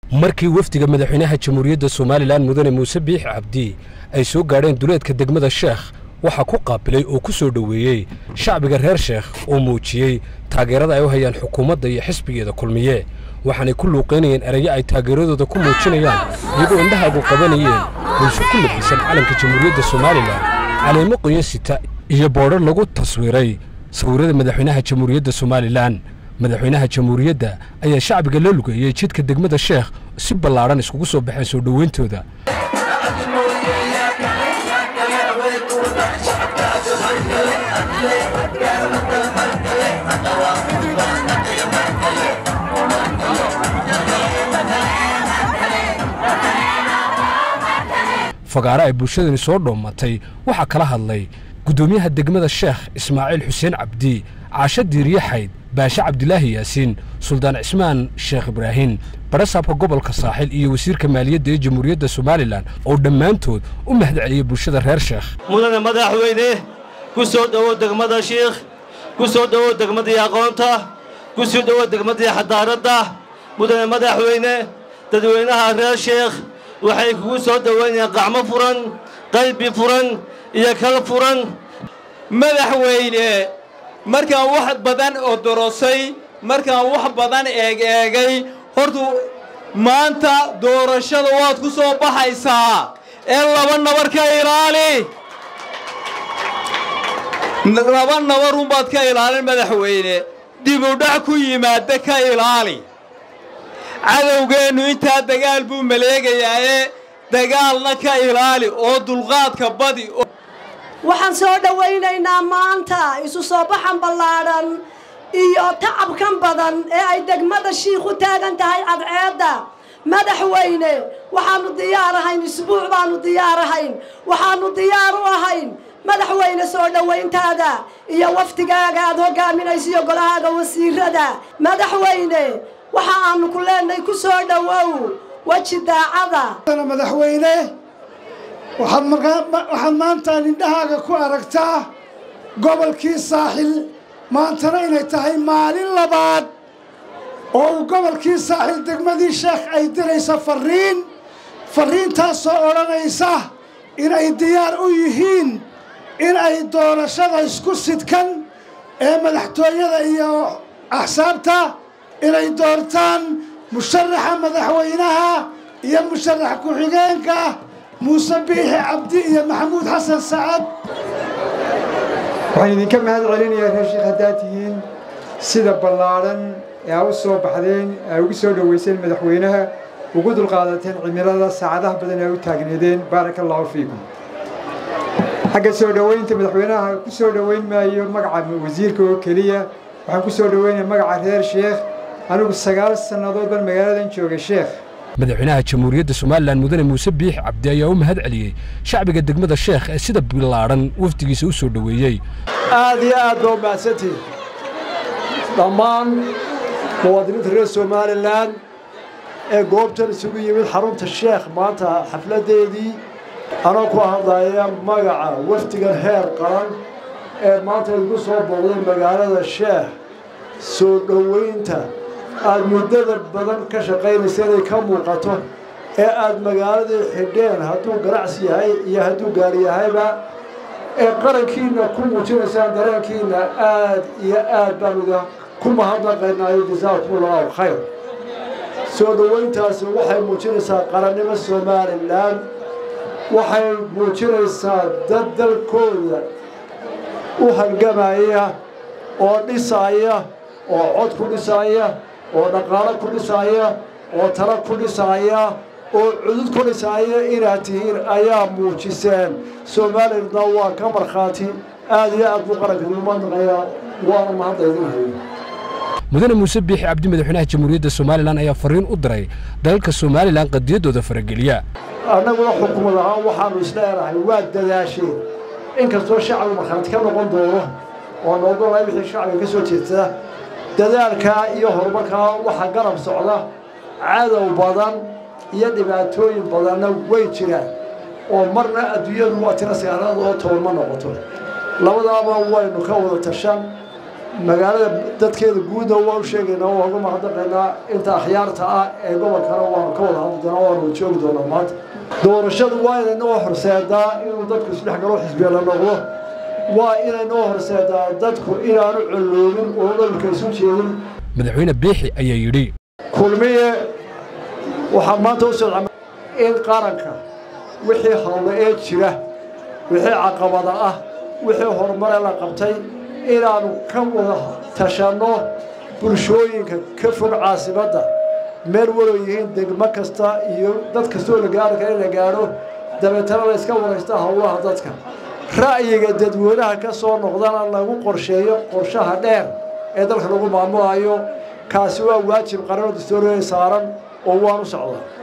markii wafdiga madaxweynaha jamhuuriyadda somalilan mudane muuse biix cabdi ay soo gaadheen duleedka degmada sheekh waxaa ku qaabilay oo ku soo dhoweeyey shacbiga reer sheekh oo muujiyey taageerada ay u hayaan xukuumadda iyo xisbigeeda kulmiye waxaanay ku luuqaynayeen erayo ay taageeradooda ku muujinayaan iyagoo indhahaagu qabanayeen bulsho ku labisan calanka jamhuuriyadda somalilan caleemo qoyo sita iyo boodhar lagu taswiiray sawirrada madaxweynaha jamhuuriyadda somalilan madaxweynaha jamhuuriyadda ayaa shacbiga la lugeeyey jidka degmada sheekh si ballaadhan iskugu soo baxeen soo dhowayntooda fagaare ay bulshadani soo dhoomatay waxaa kala hadlay guddoomiyaha degmada sheekh ismaaciil xuseen cabdi caasho diiriye xayd baashe cabdilaahi yaasiin suldaan cismaan sheekh ibraahin barasaabka gobolka saaxil iyo wasiirka maaliyadda ee jamhuuriyadda somalilan oo dhammaantood u mahadceliyey bulshada reer sheekh mudane madaxweyne ku soo dhowow degmada shiikh ku soo dhowow degmadii aqoonta ku soo dhowow degmadii xadaaradda mudane madaxweyne dadweynaha reer sheekh waxay kugu soo dhowaynayaan qacmo furan qalbi furan iyo kal furan madaxweyne markaan wax badan oo dorosay markaan wax badan eeg eegay hortu maanta doorashada waad ku soo baxaysaa ee laba nabar ka ilaali laba nabarunbaad ka ilaalin madaxweyne dibudhac ku yimaada ka ilaali cadowgeennu intaa dagaal buu maleegayaaye dagaalna ka ilaali oo dulqaadka badi waxaan soo dhowaynaynaa maanta isu soo baxan ballaadhan iyo tacabkan badan ee ay degmada shiikh u taagan tahay cadceedda madaxweyne waxaannu diyaar ahayn isbuuc baannu diyaar ahayn waxaannu diyaar u ahayn madaxweyne soo dhowayntaada iyo wafdigaaga aad hogaaminayso iyo golahaaga wasiirada madaxweyne waxa aanu ku leenahay ku soo dhowow weji daacada madaxweyne waxaad maanta indhahaaga ku aragtaa gobolkii saaxil maantana inay tahay maalin labaad oo uu gobolkii saaxil degmadii sheekh ay diraysa farriin farriintaasoo odhanaysa inay diyaar u yihiin in ay doorashada isku sidkan ee madaxtooyada iyo axsaabta inay doortaan musharaxa madaxweynaha iyo musharax ku-xigeenka muuse biixi cabdi iyo maxamuud xasan sacad waxaan idinka mahad celinayaa reer sheekh haddaad tihiin sida ballaadhan ee aa u soo baxdeen aa ugu soo dhowayseen madaxweynaha ugu dulqaadateen cimilada saacadaha badan aa u taagneedeen baaraka allaahu fiikum xagga soo dhowaynta madaxweynaha ku soo dhowayn maayo magaca wasiirka oo keliya waxaan ku soo dhowaynaya magaca reer sheekh anigu sagaal sannadood baan magaaladan joogay sheekh madaxweynaha jamhuuriyadda somalilan mudane muuse biix cabdi ayaa u mahad celiyey shacbiga degmada sheekh ee sida bilaadhan wafdigiisa u soo dhoweeyey aad iyo aad baa u mahadsantihin dhammaan muwaadiniinta reer somalilan ee goobtan isugu yimid xarunta sheekh maanta xafladdeedii anoo ku hadlaya magaca wafdigan heer qaran ee maanta igu soo booqday magaalada sheekh soo dhowaynta aad muddada badan ka shaqaynaysa inay ka muuqato ee aad magaaladii xidheen hadduu ganacsi yahay iyo hadduu gaari yahayba ee qarankiinna ku muujinaysaan dareenkiinna aad iyo aad baan ida ku mahadnaqaynaayo jasaakumullahu khayr soo dhowayntaasi waxay muujinaysaa qarannimo somalilan waxay muujinaysaa dad dalkooda u halgamaya oo dhisaaya oo cod ku dhisaaya oo dhaqaalo ku dhisaaya oo talo ku dhisaaya oo cudud ku dhisaaya inaad tihiin ayaa muujiseen somalilandna waa ka markhaati aad iyo aad buu qaranka duumadnaqayaa waana mahaddaydinhayo mudane muuse biixi cabdi madaxweynaha jamhuuriyadda somalilan ayaa farriin u diray dalalka somalilan qadiyaddooda farageliya annaguna xukuumad ahaan waxaannu isleenahay waa dadaasheen inkastoo shacbigu markhaati ka noqon doono oo noogolay wixii shacbiga ka soo jeedta dadaalkaa iyo horumarkaa waxaa garab socda cadow badan iyo dhibaatooyin badanna way jiraan oo marna adduunyadu waa tira sagaalaad oo toban ma noqoto labadaaba waynu ka wada tashan magaalada dadkeeda guudna waan u sheegaynaa waan uga mahadnaqaynaa inta akhyaarta ah ee gobolkana waanu ka wada hadli doonaa waanu wada joogi doonaa maanta doorashadu waa inay noo horseedaa inuu dadku isdhex galo xisbiya la noqdo waa inay noo horseedaa dadku inaanu colloobin oo dhalka isu jeedin madaxweyne biixi ayaa yidhi kulmiye waxaa maanta u socda in qaranka wixii hawle ee jira wixii caqabada ah wixii horumare la qabtay inaannu ka wada tashanno bulshooyinka ka fog caasimadda meel walow yihiin degmo kasta iyo dad kastoo la gaari kara in la gaadho dabeetana la iska waraysta howlaha dadka ra'yiga dadweynaha ka soo noqdana lagu qorsheeyo qorshaha dheer ee dalka lagu maamulayo kaasi waa waajib qaranoo dastooriya saaran oo waan u socdaa